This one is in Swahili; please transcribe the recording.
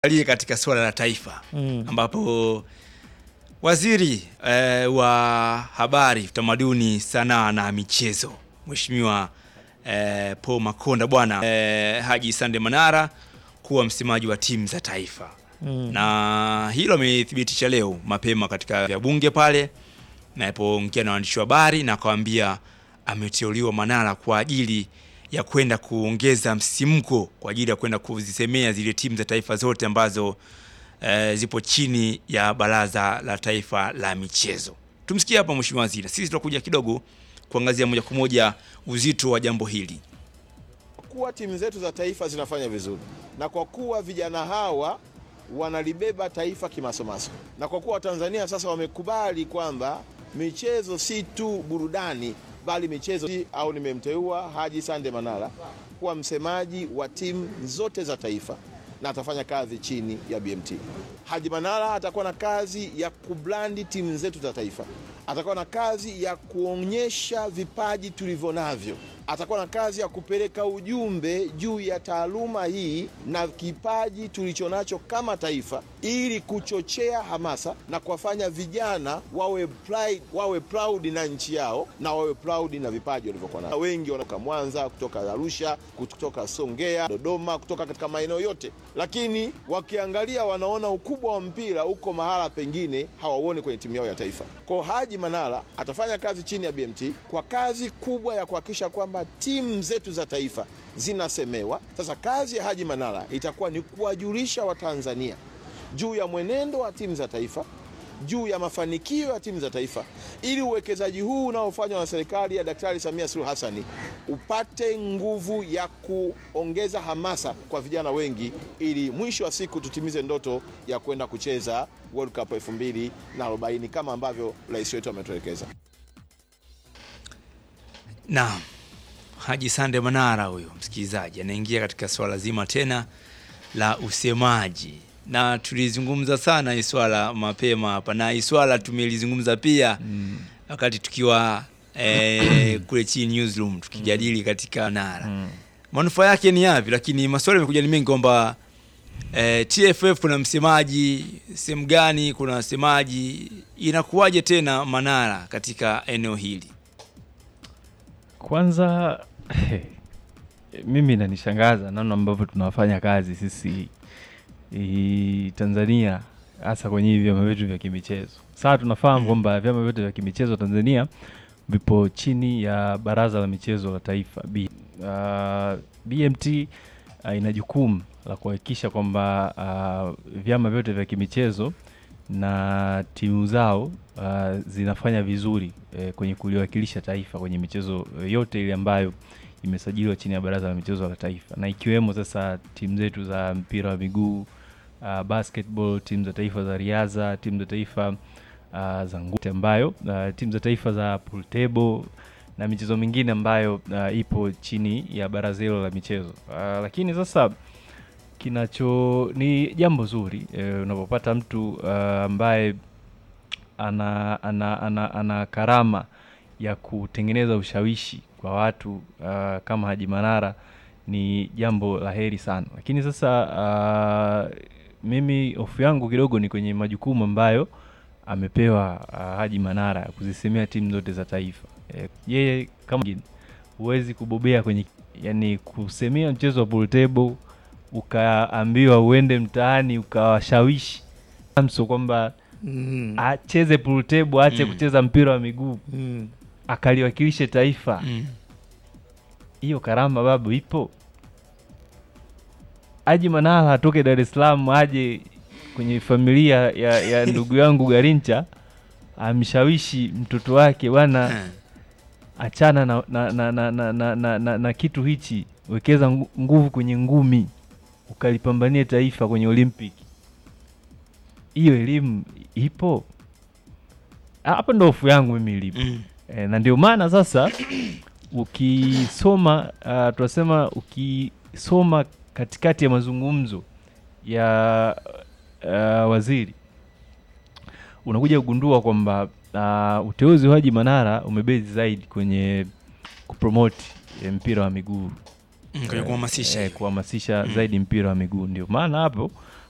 Aliye katika suala la taifa Mm. ambapo waziri eh, wa habari, utamaduni, sanaa na michezo Mheshimiwa eh, Paul Makonda bwana eh, Haji Sande Manara kuwa msemaji wa timu za taifa Mm. na hilo amethibitisha leo mapema katika vya bunge pale napoongea na waandishi wa habari na akawaambia ameteuliwa Manara kwa ajili ya kwenda kuongeza msimko kwa ajili ya kwenda kuzisemea zile timu za taifa zote ambazo eh, zipo chini ya baraza la taifa la michezo. Tumsikie hapa mheshimiwa waziri. Sisi tutakuja kidogo kuangazia moja kwa moja uzito wa jambo hili. kuwa timu zetu za taifa zinafanya vizuri na kwa kuwa vijana hawa wanalibeba taifa kimasomaso, na kwa kuwa Watanzania sasa wamekubali kwamba michezo si tu burudani, bali michezo au nimemteua Haji Sande Manara kuwa msemaji wa timu zote za taifa na atafanya kazi chini ya BMT. Haji Manara atakuwa na kazi ya kublandi timu zetu za taifa, atakuwa na kazi ya kuonyesha vipaji tulivyo navyo, atakuwa na kazi ya kupeleka ujumbe juu ya taaluma hii na kipaji tulichonacho kama taifa, ili kuchochea hamasa na kuwafanya vijana wawe pride, wawe proud na nchi yao na wawe proud na vipaji walivyokuwa navyo. Wengi wanatoka Mwanza, kutoka Arusha, kutoka Songea, Dodoma, kutoka katika maeneo yote, lakini wakiangalia wanaona ukubwa wa mpira uko mahala pengine hawauoni kwenye timu yao ya taifa. Kwa Haji Manara atafanya kazi chini ya BMT kwa kazi kubwa ya kuhakikisha kwamba timu zetu za taifa zinasemewa. Sasa kazi ya Haji Manara itakuwa ni kuwajulisha Watanzania juu ya mwenendo wa timu za taifa juu ya mafanikio ya timu za taifa ili uwekezaji huu unaofanywa na serikali ya Daktari Samia Suluhu Hassani upate nguvu ya kuongeza hamasa kwa vijana wengi ili mwisho wa siku tutimize ndoto ya kwenda kucheza World Cup 2040 kama ambavyo rais wetu ametuelekeza. Naam, Haji Sande Manara huyo msikilizaji anaingia katika swala zima tena la usemaji, na tulizungumza sana hii swala mapema hapa, na hii swala tumelizungumza pia wakati tukiwa eh, kule chini newsroom tukijadili katika Manara manufaa yake ni yapi, lakini maswali yamekuja ni mengi kwamba eh, TFF kuna msemaji sehemu gani, kuna msemaji, inakuwaje tena Manara katika eneo hili? Kwanza mimi inanishangaza namna ambavyo tunafanya kazi sisi i, Tanzania hasa kwenye hivi vyama vyetu vya kimichezo. Sasa tunafahamu kwamba vyama vyote vya kimichezo Tanzania vipo chini ya Baraza la Michezo la Taifa B. Uh, BMT uh, ina jukumu la kuhakikisha kwamba uh, vyama vyote vya kimichezo na timu zao uh, zinafanya vizuri eh, kwenye kuliwakilisha taifa kwenye michezo eh, yote ile ambayo imesajiliwa chini ya Baraza la Michezo la Taifa na ikiwemo sasa timu zetu za mpira wa miguu uh, basketball, timu za taifa za riadha, timu za taifa uh, za ngute ambayo uh, timu za taifa za pool table na michezo mingine ambayo uh, ipo chini ya baraza hilo la michezo uh, lakini sasa kinacho ni jambo zuri eh, unapopata mtu uh, ambaye ana, ana, ana, ana karama ya kutengeneza ushawishi kwa watu uh, kama Haji Manara ni jambo la heri sana, lakini sasa uh, mimi hofu yangu kidogo ni kwenye majukumu ambayo amepewa uh, Haji Manara ya kuzisemea timu zote za taifa. Eh, yeye kama huwezi kubobea kwenye yani kusemea mchezo wa pool table ukaambiwa uende mtaani ukawashawishi Samso kwamba Mm. acheze pool table aache Mm. kucheza mpira wa miguu Mm. akaliwakilishe taifa Mm. hiyo karama babu ipo. Haji Manara atoke Dar es Salaam aje kwenye familia ya, ya ndugu yangu Garincha amshawishi mtoto wake bwana, Eh. achana na, na, na, na, na, na, na, na, na kitu hichi, wekeza ngu- nguvu kwenye ngumi ukalipambanie taifa kwenye Olympic. Hiyo elimu ipo hapa, ndo hofu yangu mimi ilipo. Mm. E, na ndio maana sasa ukisoma uh, tunasema ukisoma katikati ya mazungumzo ya uh, waziri unakuja kugundua kwamba uh, uteuzi wa Haji Manara umebezi zaidi kwenye kupromote eh, mpira wa miguu Mm, kwenye kuhamasisha eh, hiyo. kuhamasisha Mm. zaidi mpira wa miguu. Ndio maana hapo